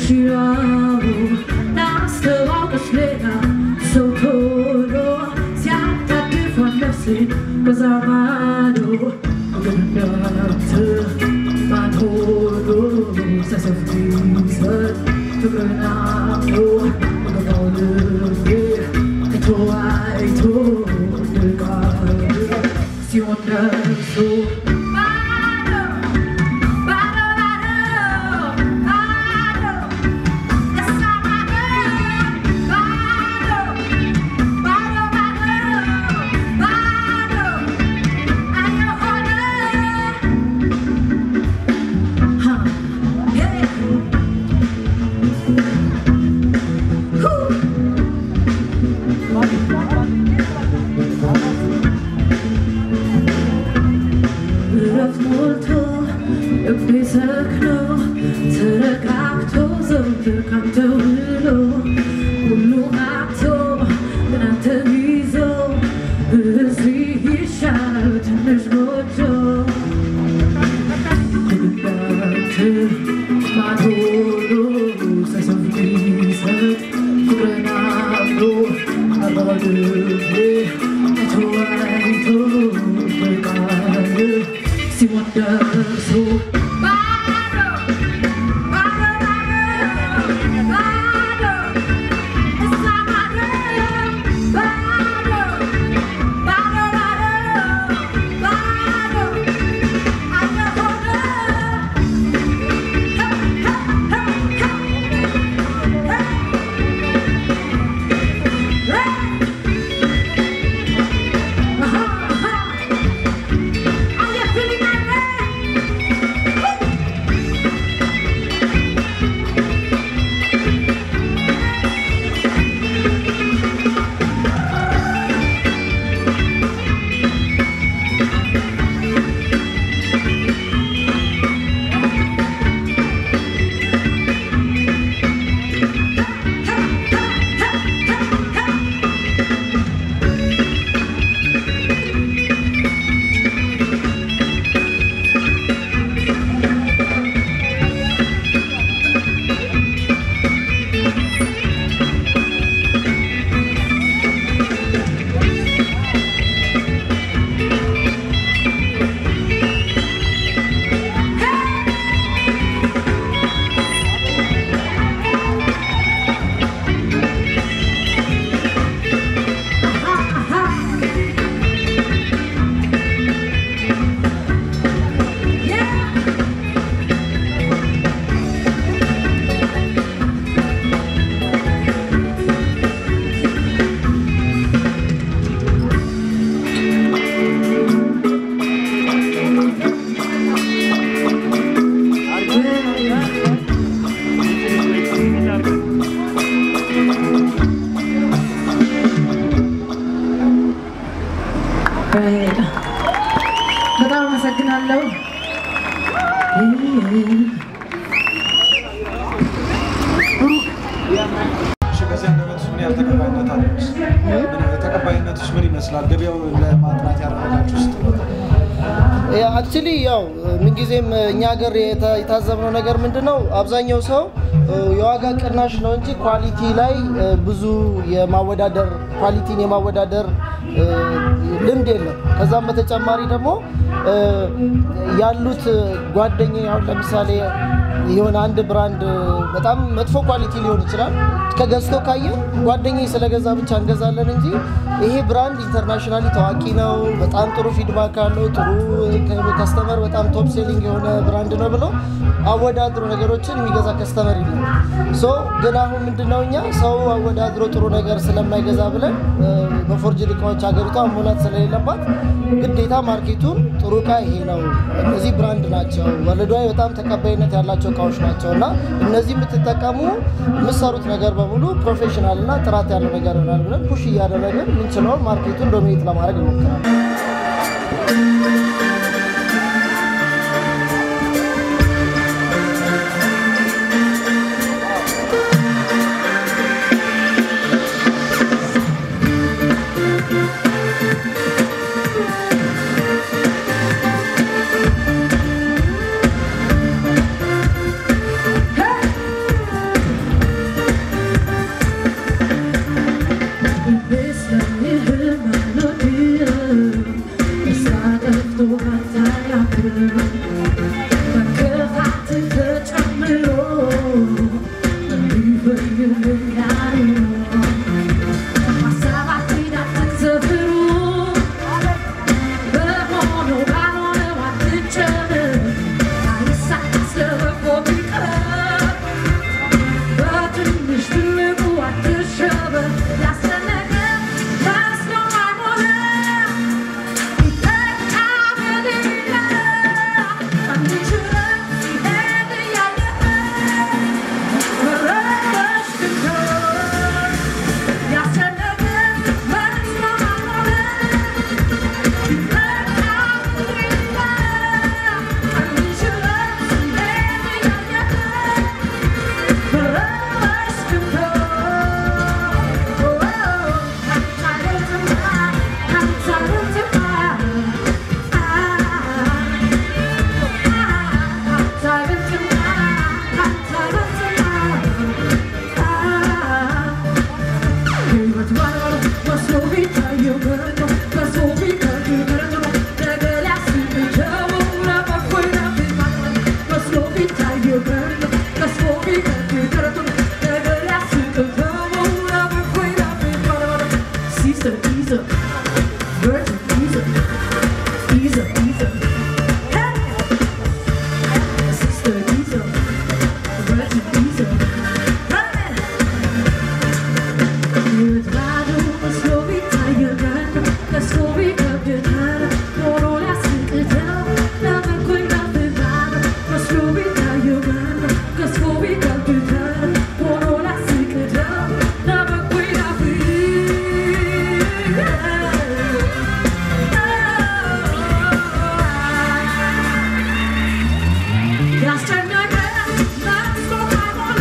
မရှိတော့ဘူးနောက်စတော့ကစလေနာဆိုထိုလို့ဆရာတတ်တဲ့ for nothing cause I'm out of the my whole sense of reason to go now I'm gonna live I told I told the God see what does so እረፍት ሞልቶ ልቤ ሰክኖ ተረጋግቶ ዘውትር ካንተ ውሎ ሁሉ አብቶ ግን አንተን ይዞ እዚህ ይሻላል ትንሽ ጎጆ እንዳንተ ማዶ ሳይሰፍ ቢሰጥ ፍቅርን አብሮ አባልቤ አይቶ አይቶ በቃል ሲሞት ደርሶ በጣም አመሰግናለሁ። እሺ፣ በዚህ አንደበትሽ ምን ያህል ተቀባይነት አለሽ? ምን- ተቀባይነትሽ ምን ይመስላል? ገበያው ለማጥናት ያደረጋችሁ ውስጥ አክቹሊ ያው ምንጊዜም እኛ ሀገር የታ- የታዘብነው ነገር ምንድን ነው፣ አብዛኛው ሰው እ፣ የዋጋ ቅናሽ ነው እንጂ ኳሊቲ ላይ እ፣ ብዙ የማወዳደር ኳሊቲን የማወዳደር እ፣ ልምድ የለም። ከዛም በተጨማሪ ደግሞ እ፣ ያሉት ጓደኛ አሁን ለምሳሌ የሆነ አንድ ብራንድ በጣም መጥፎ ኳሊቲ ሊሆን ይችላል። ከገዝቶ ካየ ጓደኛ ስለገዛ ብቻ እንገዛለን እንጂ ይሄ ብራንድ ኢንተርናሽናሊ ታዋቂ ነው፣ በጣም ጥሩ ፊድባክ አለው፣ ጥሩ ከስተመር በጣም ቶፕ ሴሊንግ የሆነ ብራንድ ነው ብሎ አወዳድሮ ነገሮችን የሚገዛ ከስተመር የለም። ሶ ግን አሁን ምንድነው እኛ ሰው አወዳድሮ ጥሩ ነገር ስለማይገዛ ብለን እ፣ በፎርጅድ እቃዎች ሀገሪቷ መሙላት ስለሌለባት ግዴታ ማርኬቱን ጥሩ እቃ ይሄ ነው፣ እነዚህ ብራንድ ናቸው፣ ወርልድዋይድ በጣም ተቀባይነት ያላቸው እቃዎች ናቸው እና እነዚህ የምትጠቀሙ የምትሰሩት ነገር በሙሉ ፕሮፌሽናል እና ጥራት ያለው ነገር ይሆናል ብለን ፑሽ እያደረግን ምንችለውን ማርኬቱን ዶሚኔት ለማድረግ ይሞክራል። Hey! Caesar, Caesar, Virgin Caesar, Caesar, Caesar. Hey! Sister Caesar, Virgin Caesar. Hey! Io vado, posso vitagliare, la scovica pietare, loro la sentita, la vengo in avevare, la scovica io vado, la scovica pietare, loro la sentita, la vengo in avevare. Jag stänger gränsen, står här och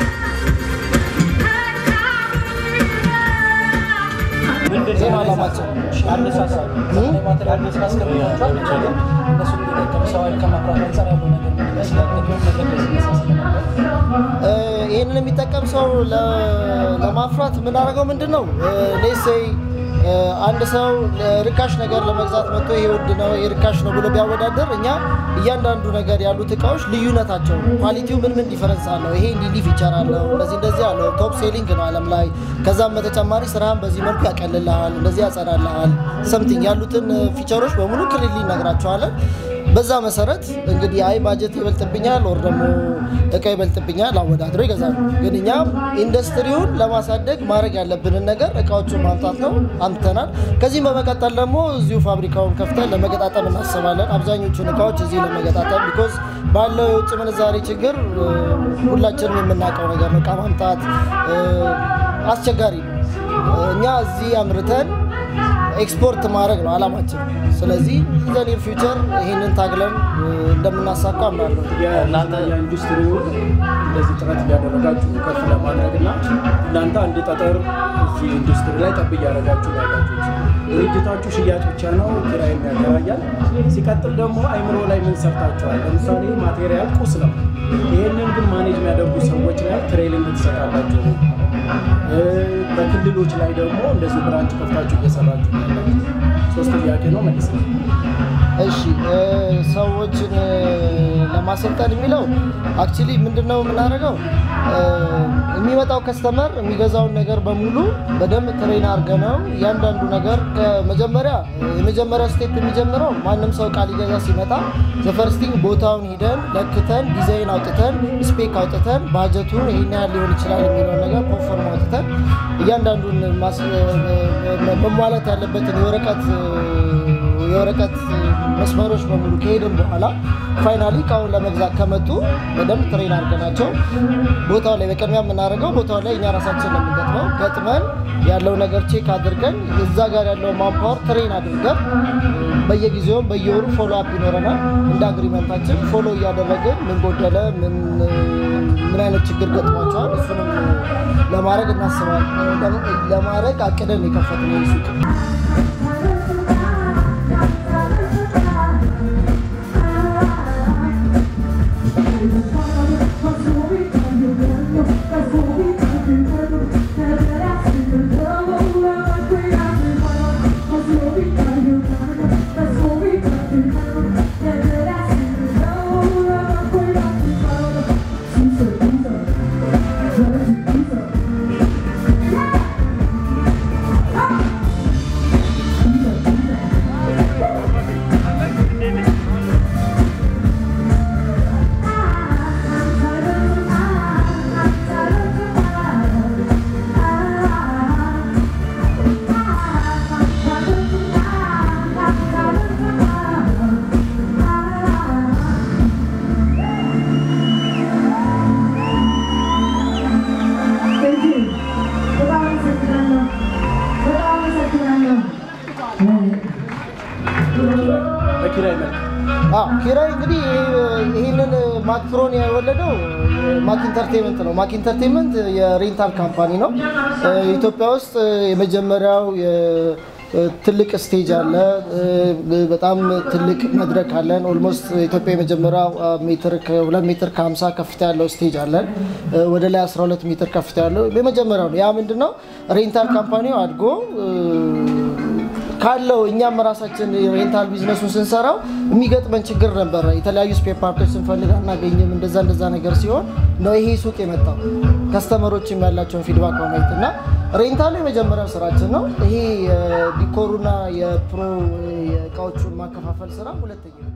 ዜና ዓላማችን አነሳሳል ማቴሪያል ማስቀምጣቸዋል ግን እነሱ እንዲጠቀም ሰው ኃይል ከማፍራት አንጻር ያለው ነገር ምን ይመስላል? ቅድም መድረክ ላይ ሲነሳ ስለነበር እ፣ ይህንን የሚጠቀም ሰው ለ- ለማፍራት የምናደርገው ምንድን ነው? ሌሴይ አንድ ሰው ርካሽ ነገር ለመግዛት መጥቶ ይሄ ውድ ነው ይሄ ርካሽ ነው ብሎ ቢያወዳደር እኛ እያንዳንዱ ነገር ያሉት እቃዎች ልዩነታቸው ኳሊቲው ምን ምን ዲፈረንስ አለው፣ ይሄ እንዲህ እንዲህ ፊቸር አለው፣ እንደዚህ እንደዚህ አለው፣ ቶፕ ሴሊንግ ነው ዓለም ላይ። ከዛም በተጨማሪ ስራህን በዚህ መልኩ ያቀልልሃል፣ እንደዚህ ያጸዳልሃል፣ ሰምቲንግ ያሉትን ፊቸሮች በሙሉ ክልል ይነግራቸዋለን። በዛ መሰረት እንግዲህ አይ ባጀት ይበልጥብኛል ወር ደግሞ እቃ ይበልጥብኛል አወዳድሮ ይገዛሉ። ግን እኛም ኢንዱስትሪውን ለማሳደግ ማድረግ ያለብንን ነገር እቃዎቹን ማምጣት ነው። አምጥተናል። ከዚህም በመቀጠል ደግሞ እዚሁ ፋብሪካውን ከፍተን ለመገጣጠም እናስባለን። አብዛኞቹን እቃዎች እዚህ ለመገጣጠም ቢኮዝ ባለው የውጭ ምንዛሬ ችግር እ፣ ሁላችንም የምናውቀው ነገር ነው። እቃ ማምጣት እ፣ አስቸጋሪ ነው። እኛ እዚህ አምርተን ኤክስፖርት ማድረግ ነው አላማችን። ስለዚህ ዘኒር ፊውቸር ይህንን ታግለን እ፣ እንደምናሳካ አምናለሁ። የእናንተ የኢንዱስትሪውን እንደዚህ ጥረት እያደረጋችሁ ከፍ ለማድረግ እና እናንተ አንድ ጠጠር እዚህ ኢንዱስትሪ ላይ ጠብ እያደረጋችሁ ነው ያላችሁት። ድርጅታችሁ ሽያጭ ብቻ ነው፣ ኪራይም ያከራያል። ሲቀጥል ደግሞ አይምሮ ላይ ምን ሰርታችኋል? ለምሳሌ ማቴሪያል ቁስ ነው። ይህንን ግን ማኔጅ የሚያደርጉ ሰዎች ላይ ትሬኒንግ ትሰጣላችሁ። እ፣ በክልሎች ላይ ደግሞ እንደዚህ ብራንች ከፍታችሁ እየሰራችሁ ነው ያላችሁት። ሶስት ጥያቄ ነው መልስ ነው። እሺ እ፣ ሰዎችን እ፣ ለማሰልጠን የሚለው አክቹሊ ምንድነው የምናደርገው እ፣ የሚመጣው ከስተመር የሚገዛውን ነገር በሙሉ በደንብ ትሬን አድርገ ነው እያንዳንዱ ነገር ከመጀመሪያ የመጀመሪያው ስቴፕ የሚጀምረው ማንም ሰው እቃ ሊገዛ ሲመጣ ዘፈርስቲንግ ቦታውን ሂደን ለክተን ዲዛይን አውጥተን ስፔክ አውጥተን ባጀቱን ይሄን ያህል ሊሆን ይችላል የሚለውን ነገር ፕሮፎርም አውጥተን እያንዳንዱን ማስ- መሟላት ያለበትን የወረቀት የወረቀት መስመሮች በሙሉ ከሄድን በኋላ ፋይናሊ እቃውን ለመግዛት ከመጡ በደንብ ትሬን አድርገናቸው ቦታው ላይ በቅድሚያ የምናደርገው ቦታው ላይ እኛ ራሳችን ነው የምንገጥመው። ገጥመን ያለው ነገር ቼክ አድርገን እዛ ጋር ያለው ማንፓወር ትሬን አድርገን በየጊዜውም በየወሩ ፎሎ አፕ ይኖረናል። እንደ አግሪመንታችን ፎሎ እያደረግን ምን ጎደለ፣ ምን ምን አይነት ችግር ገጥሟቸዋል፣ እሱንም ለማድረግ እናስባለን። ለማድረግ አቅደን የከፈትነው ሱቅ Let's go, በኪራይ መልክ አዎ ኪራይ እንግዲህ ይህንን ማክፍሮን የወለደው ማክ ኢንተርቴንመንት ነው። ማክ ኢንተርቴንመንት የሬንታል ካምፓኒ ነው። ኢትዮጵያ ውስጥ የመጀመሪያው የ- ትልቅ ስቴጅ አለ። በጣም ትልቅ መድረክ አለን። ኦልሞስት ኢትዮጵያ የመጀመሪያው ሜትር ከሁለት ሜትር ከ50 ከፍታ ያለው ስቴጅ አለን። ወደ ላይ 12 ሜትር ከፍታ ያለው የመጀመሪያው ነው። ያ ምንድን ነው ሬንታል ካምፓኒው አድጎ ካለው እኛም ራሳችን ሬንታል ቢዝነሱን ስንሰራው የሚገጥመን ችግር ነበረ። የተለያዩ ስፔር ፓርቶች ስንፈልግ አናገኝም። እንደዛ እንደዛ ነገር ሲሆን ነው ይሄ ሱቅ የመጣው ከስተመሮችም ያላቸውን ፊድባክ በማየት እና ሬንታሉ የመጀመሪያው ስራችን ነው። ይሄ የዲኮሩና የፕሮ የእቃዎቹን ማከፋፈል ስራ ሁለተኛ